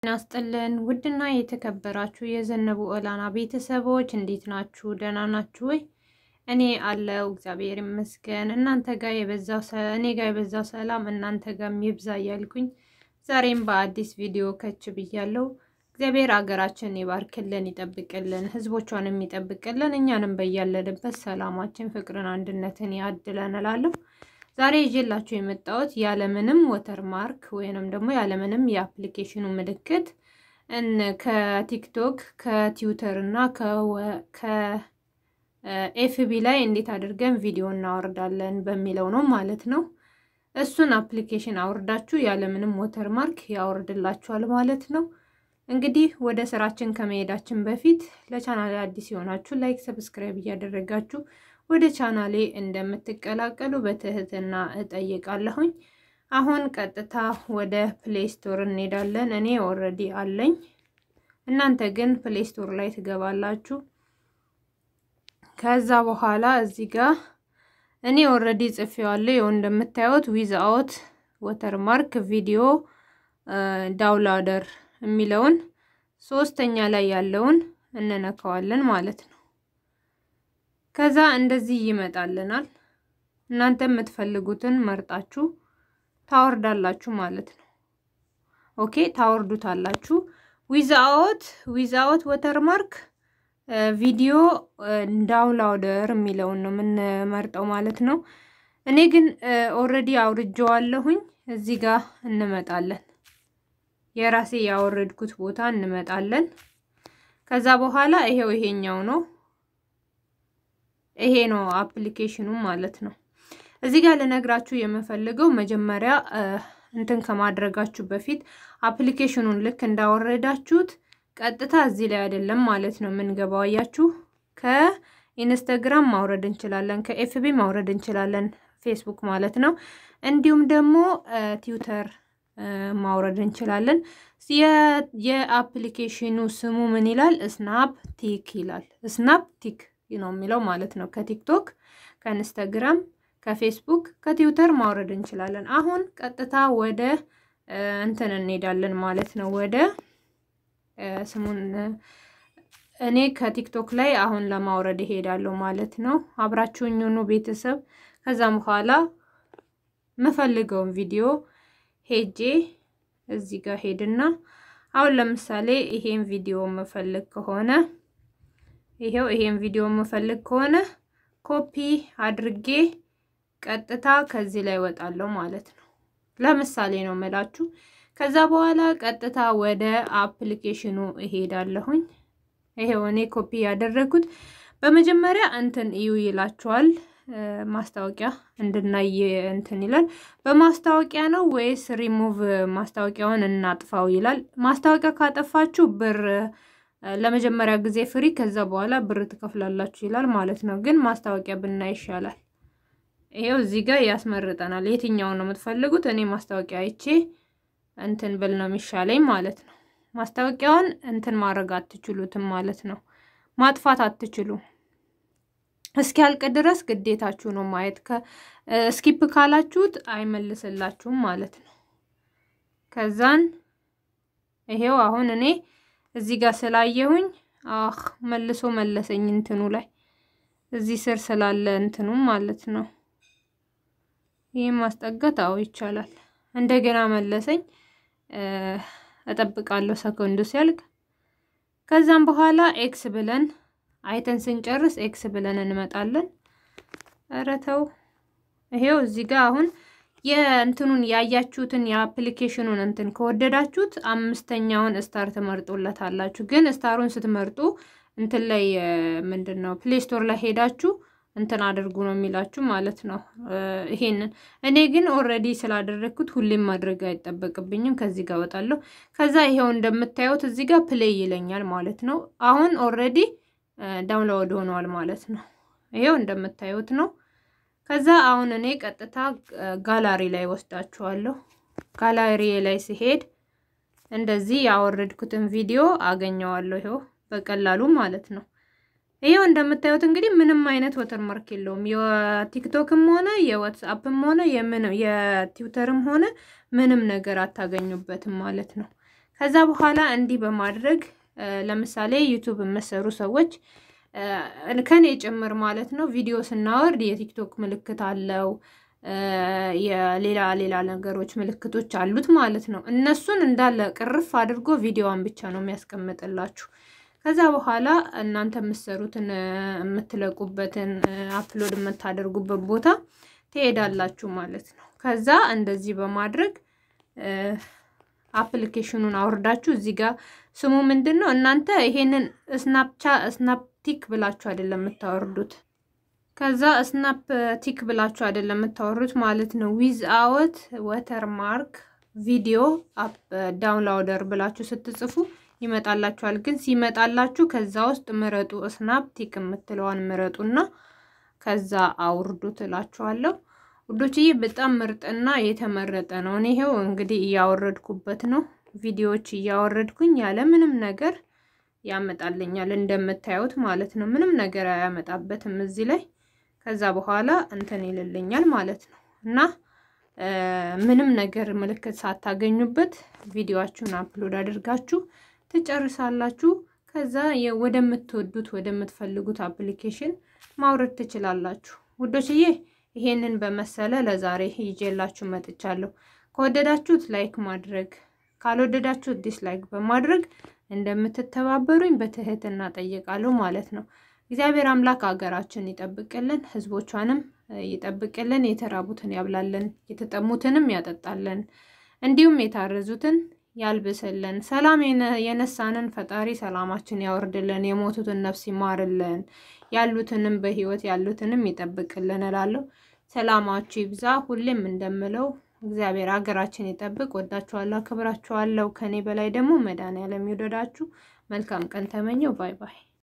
ናስጥልን ውድና የተከበራችሁ የዘነቡ ኦላና ቤተሰቦች እንዴት ናችሁ? ደህና ናችሁ ወይ? እኔ አለው እግዚአብሔር ይመስገን። እናንተ ጋር የበዛው እኔ ጋር የበዛው ሰላም እናንተ ጋር ይብዛ እያልኩኝ ዛሬም በአዲስ ቪዲዮ ከች ብያለሁ። እግዚአብሔር አገራችን ይባርክልን፣ ይጠብቅልን፣ ህዝቦቿንም ይጠብቅልን፣ እኛንም በያለንበት ሰላማችን፣ ፍቅርን፣ አንድነትን ያድለን እላለሁ። ዛሬ ይዤላችሁ የመጣሁት ያለምንም ወተርማርክ ወይንም ደግሞ ያለምንም የአፕሊኬሽኑ ምልክት ከቲክቶክ ከትዊተር እና ከኤፍቢ ላይ እንዴት አድርገን ቪዲዮ እናወርዳለን በሚለው ነው ማለት ነው። እሱን አፕሊኬሽን አውርዳችሁ ያለምንም ወተርማርክ ያወርድላችኋል ማለት ነው። እንግዲህ ወደ ስራችን ከመሄዳችን በፊት ለቻናሌ አዲስ የሆናችሁ ላይክ፣ ሰብስክራይብ እያደረጋችሁ ወደ ቻናሌ እንደምትቀላቀሉ በትህትና እጠይቃለሁኝ። አሁን ቀጥታ ወደ ፕሌይ ስቶር እንሄዳለን። እኔ ኦልሬዲ አለኝ። እናንተ ግን ፕሌይ ስቶር ላይ ትገባላችሁ። ከዛ በኋላ እዚህ ጋር እኔ ኦልሬዲ ጽፌዋለሁ። ይኸው እንደምታዩት ዊዝ አውት ወተርማርክ ቪዲዮ ዳውንሎደር የሚለውን ሶስተኛ ላይ ያለውን እንነካዋለን ማለት ነው። ከዛ እንደዚህ ይመጣልናል። እናንተ የምትፈልጉትን መርጣችሁ ታወርዳላችሁ ማለት ነው። ኦኬ ታወርዱታላችሁ። ዊዛውት ዊዛውት ወተርማርክ ቪዲዮ ዳውንሎደር የሚለውን ነው የምንመርጠው ማለት ነው። እኔ ግን ኦልሬዲ አውርጄዋለሁኝ። እዚህ ጋር እንመጣለን። የራሴ ያወረድኩት ቦታ እንመጣለን። ከዛ በኋላ ይሄው ይሄኛው ነው ይሄ ነው አፕሊኬሽኑ ማለት ነው። እዚህ ጋር ልነግራችሁ የምፈልገው መጀመሪያ እንትን ከማድረጋችሁ በፊት አፕሊኬሽኑን ልክ እንዳወረዳችሁት ቀጥታ እዚህ ላይ አይደለም ማለት ነው የምንገባው። አያችሁ፣ ከኢንስታግራም ማውረድ እንችላለን፣ ከኤፍቢ ማውረድ እንችላለን፣ ፌስቡክ ማለት ነው። እንዲሁም ደግሞ ትዊተር ማውረድ እንችላለን። የአፕሊኬሽኑ ስሙ ምን ይላል? ስናፕ ቲክ ይላል። ስናፕ ቲክ ነው የሚለው ማለት ነው። ከቲክቶክ፣ ከኢንስታግራም፣ ከፌስቡክ፣ ከትዊተር ማውረድ እንችላለን። አሁን ቀጥታ ወደ እንትን እንሄዳለን ማለት ነው። ወደ ስሙን እኔ ከቲክቶክ ላይ አሁን ለማውረድ እሄዳለሁ ማለት ነው። አብራችሁኝ ሁኑ ቤተሰብ። ከዛም በኋላ የምፈልገውን ቪዲዮ ሄጄ እዚህ ጋር ሄድና አሁን ለምሳሌ ይሄን ቪዲዮ የምፈልግ ከሆነ ይሄው ይሄን ቪዲዮ የምፈልግ ከሆነ ኮፒ አድርጌ ቀጥታ ከዚህ ላይ ወጣለሁ ማለት ነው። ለምሳሌ ነው የምላችሁ። ከዛ በኋላ ቀጥታ ወደ አፕሊኬሽኑ እሄዳለሁኝ። ይሄው እኔ ኮፒ ያደረጉት በመጀመሪያ እንትን እዩ ይላችኋል። ማስታወቂያ እንድናይ እንትን ይላል። በማስታወቂያ ነው ወይስ ሪሙቭ ማስታወቂያውን እናጥፋው ይላል። ማስታወቂያ ካጠፋችሁ ብር ለመጀመሪያ ጊዜ ፍሪ ከዛ በኋላ ብር ትከፍላላችሁ ይላል ማለት ነው። ግን ማስታወቂያ ብናይ ይሻላል። ይሄው እዚህ ጋር ያስመርጠናል። የትኛውን ነው የምትፈልጉት? እኔ ማስታወቂያ አይቼ እንትን ብል ነው የሚሻለኝ ማለት ነው። ማስታወቂያውን እንትን ማድረግ አትችሉትም ማለት ነው። ማጥፋት አትችሉም። እስኪያልቅ ድረስ ግዴታችሁ ነው ማየት። ስኪፕ ካላችሁት አይመልስላችሁም ማለት ነው። ከዛን ይሄው አሁን እኔ እዚህ ጋር ስላየሁኝ አህ መልሶ መለሰኝ እንትኑ ላይ እዚህ ስር ስላለ እንትኑ ማለት ነው። ይህ ማስጠጋት አዎ ይቻላል። እንደገና መለሰኝ። እጠብቃለሁ ሰኮንዱ ሲያልቅ። ከዛም በኋላ ኤክስ ብለን አይተን ስንጨርስ ኤክስ ብለን እንመጣለን። ኧረ ተው ይሄው እዚህ ጋር አሁን የእንትኑን ያያችሁትን የአፕሊኬሽኑን እንትን ከወደዳችሁት አምስተኛውን ስታር ትመርጡለታላችሁ። ግን ስታሩን ስትመርጡ እንትን ላይ ምንድን ነው ፕሌይ ስቶር ላይ ሄዳችሁ እንትን አድርጉ ነው የሚላችሁ ማለት ነው። ይሄንን እኔ ግን ኦልሬዲ ስላደረግኩት ሁሌም ማድረግ አይጠበቅብኝም። ከዚህ ጋር እወጣለሁ። ከዛ ይሄው እንደምታዩት እዚህ ጋር ፕሌይ ይለኛል ማለት ነው። አሁን ኦልሬዲ ዳውንሎድ ሆኗል ማለት ነው። ይሄው እንደምታዩት ነው። ከዛ አሁን እኔ ቀጥታ ጋላሪ ላይ ወስዳችኋለሁ። ጋላሪ ላይ ሲሄድ እንደዚህ ያወረድኩትን ቪዲዮ አገኘዋለሁ። ይሄው በቀላሉ ማለት ነው። ይሄው እንደምታዩት እንግዲህ ምንም አይነት ወተርማርክ የለውም። የቲክቶክም ሆነ የዋትስአፕም ሆነ የትዊተርም ሆነ ምንም ነገር አታገኙበትም ማለት ነው። ከዛ በኋላ እንዲህ በማድረግ ለምሳሌ ዩቱብ የምሰሩ ሰዎች ከኔ ጭምር ማለት ነው ቪዲዮ ስናወርድ የቲክቶክ ምልክት አለው የሌላ ሌላ ነገሮች ምልክቶች አሉት ማለት ነው። እነሱን እንዳለ ቅርፍ አድርጎ ቪዲዮዋን ብቻ ነው የሚያስቀምጥላችሁ። ከዛ በኋላ እናንተ የምትሰሩትን የምትለቁበትን አፕሎድ የምታደርጉበት ቦታ ትሄዳላችሁ ማለት ነው። ከዛ እንደዚህ በማድረግ አፕሊኬሽኑን አውርዳችሁ እዚህ ጋር ስሙ ምንድን ነው እናንተ ይሄንን ስናፕቻ ስናፕቲክ ብላችሁ አይደለም የምታወርዱት ከዛ ስናፕ ቲክ ብላችሁ አይደለም የምታወሩት ማለት ነው። ዊዝ አወት ወተር ማርክ ቪዲዮ አፕ ዳውንላውደር ብላችሁ ስትጽፉ ይመጣላችኋል። ግን ሲመጣላችሁ ከዛ ውስጥ ምረጡ፣ ስናፕ ቲክ የምትለዋን ምረጡና ከዛ አውርዱ ትላችኋለሁ። ውዶችዬ በጣም ምርጥና የተመረጠ ነው። እኔ ይሄው እንግዲህ እያወረድኩበት ነው። ቪዲዮዎች እያወረድኩኝ ያለ ምንም ነገር ያመጣልኛል እንደምታዩት ማለት ነው። ምንም ነገር አያመጣበትም እዚህ ላይ ከዛ በኋላ እንትን ይልልኛል ማለት ነው። እና ምንም ነገር ምልክት ሳታገኙበት ቪዲዮአችሁን አፕሎድ አድርጋችሁ ትጨርሳላችሁ። ከዛ ወደምትወዱት ወደምትፈልጉት አፕሊኬሽን ማውረድ ትችላላችሁ። ውዶችዬ ይሄንን በመሰለ ለዛሬ ይዤላችሁ መጥቻለሁ። ከወደዳችሁት ላይክ ማድረግ ካልወደዳችሁት ዲስላይክ በማድረግ እንደምትተባበሩኝ በትህትና ጠይቃለሁ ማለት ነው። እግዚአብሔር አምላክ ሀገራችን ይጠብቅልን፣ ሕዝቦቿንም ይጠብቅልን፣ የተራቡትን ያብላልን፣ የተጠሙትንም ያጠጣልን፣ እንዲሁም የታረዙትን ያልብስልን፣ ሰላም የነሳንን ፈጣሪ ሰላማችን ያወርድልን፣ የሞቱትን ነፍስ ይማርልን፣ ያሉትንም በህይወት ያሉትንም ይጠብቅልን እላለሁ። ሰላማችሁ ይብዛ። ሁሌም እንደምለው እግዚአብሔር ሀገራችን ይጠብቅ። ወዳችኋለሁ፣ አክብራችኋለሁ። ከኔ በላይ ደግሞ መድኃኒዓለም ይውደዳችሁ። መልካም ቀን ተመኘው። ባይ ባይ